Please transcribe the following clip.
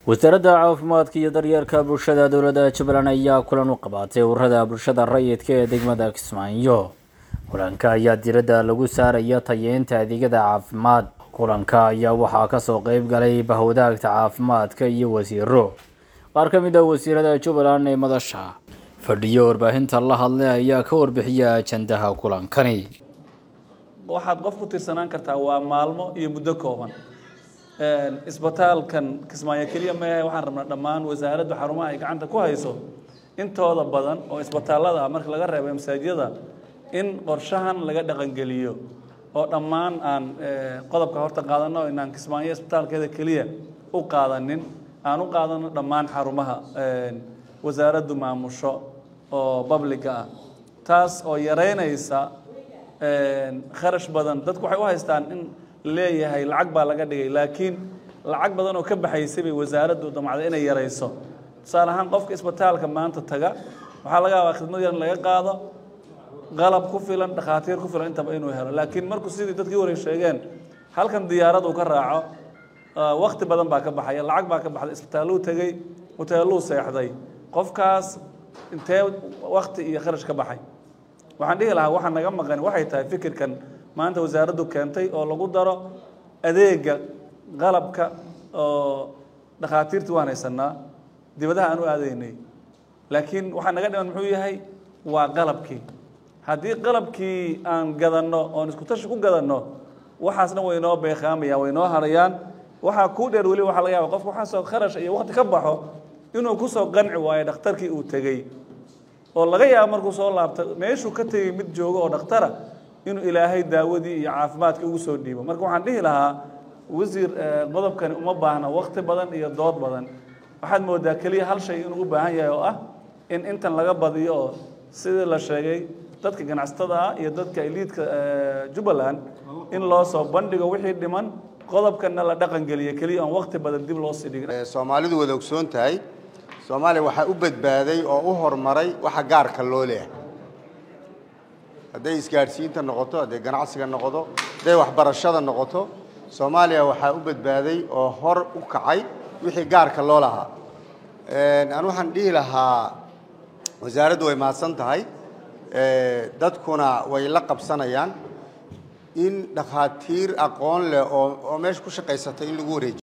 wasaaradda caafimaadka iyo daryeelka bulshada dowladda jubbaland ayaa kulan u qabaatay ururada bulshada rayidka ee degmada kismaayo kulanka ayaa diradda lagu saaraya tayeynta adeegyada caafimaad kulanka ayaa waxaa kasoo qeyb galay bahwadaagta caafimaadka iyo wasiiro qaar ka mid ah wasiirada jubbaland ee madasha fadhiyo warbaahinta la hadlay ayaa ka warbixiya ajandaha kulankani waxaad qof ku tirsanaan kartaa waa maalmo iyo muddo kooban isbitaalkan kismaayo keliya mehe waxaan rabnaa dhammaan wasaaraddu xarumaha ay gacanta ku hayso intooda badan oo isbitaallada ah marka laga reebo masaajiyada in qorshahan laga dhaqangeliyo oo dhammaan aan qodobka horta qaadano inaan kismaayo isbitaalkeeda keliya u qaadanin aan u qaadano dhammaan xarumaha wasaaraddu maamusho oo babliga ah taas oo yareynaysa kharash badan dadku waxay u haystaan in leeyahay lacag baa laga dhigay laakiin lacag badan oo ka baxaysay bay wasaaraddu damacda inay yarayso tusaale ahaan qofka isbitaalka maanta taga waxaa laga yaabaa khidmad yar in laga qaado qalab ku filan dhakhaatiir ku filan intaba inuu helo laakiin markuu sidii dadkii hore sheegeen halkan diyaarad uu ka raaco wakti badan baa ka baxaya lacag baa ka baxday isbitaalluu tegey hoteelluu seexday qofkaas intee wakti iyo kharash ka baxay waxaan dhihi lahaa waxaa naga maqan waxay tahay fikirkan maanta wasaaraddu keentay oo lagu daro adeega qalabka oo dhakhaatiirtii waan haysanaa dibadaha aan u aadaynay laakiin waxaa naga dhiman muxuu yahay waa qalabkii haddii qalabkii aan gadanno oon isku tashi ku gadanno waxaasna way noo beekaamayaan way noo harayaan waxaa kuu dheer weli waxa laga yaaba qofka waxaasoo kharash iyo wakti ka baxo inuu kusoo qanci waayo dhakhtarkii uu tegey oo laga yaabo markuu soo laabta meeshuu ka tegey mid joogo oo dhakhtara inuu ilaahay daawadii iyo caafimaadkii ugu soo dhiibo marka waxaan dhihi lahaa wasiir qodobkani uma baahna wakti badan iyo dood badan waxaad moodaa keliya hal shay inuu u baahan yahay oo ah in intan laga badiyo oo sidii la sheegay dadka ganacsatada ah iyo dadka eliidka jubbaland in loo soo bandhigo wixii dhiman qodobkana la dhaqangeliyo keliya oon wakti badan dib loo sii dhigin soomaalidu wada ogsoon tahay soomaaliya waxaa u badbaaday oo u horumaray waxa gaarka loo leeyahay hadday isgaadhsiinta noqoto hadday ganacsiga noqoto hadday waxbarashada noqoto soomaaliya waxaa u badbaaday oo hor u kacay wixii gaarka loo lahaa aan waxaan dhihi lahaa wasaaraddu way mahadsan tahay dadkuna way la qabsanayaan in dhakhaatiir aqoon leh oo oo meesha ku shaqaysata in lagu wareejiyo